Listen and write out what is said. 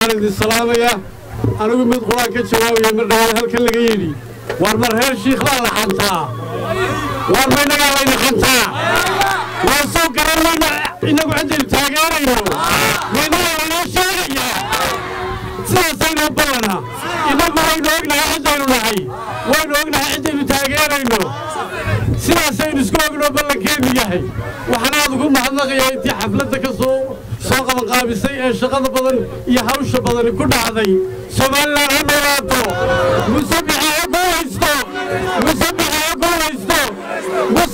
waan idin salaamayaa anigu mid qur-aan ka jawaabaya mar dhawaad halkan laga yidhi war mar reer shiikh baa la xantaa war ma innagaa layna xantaa waa soo garan mayna innagu ciddaynu taageerayno ma innagaa laynoo sheegayaa sidaasaynu ballana innagu waynu ognahay ciddaynu nahay waynu ognahay ciddaynu taageerayno sidaasaynu isku ogno ballankeenu yahay waxaan aad ugu mahadnaqayaa intii xafladda ka soo soo qabanqaabisay ee shaqada badan iyo hawsha badani ku dhacday somalilan ha noolaato musabixi ha guulaysto musabixi ha guulaysto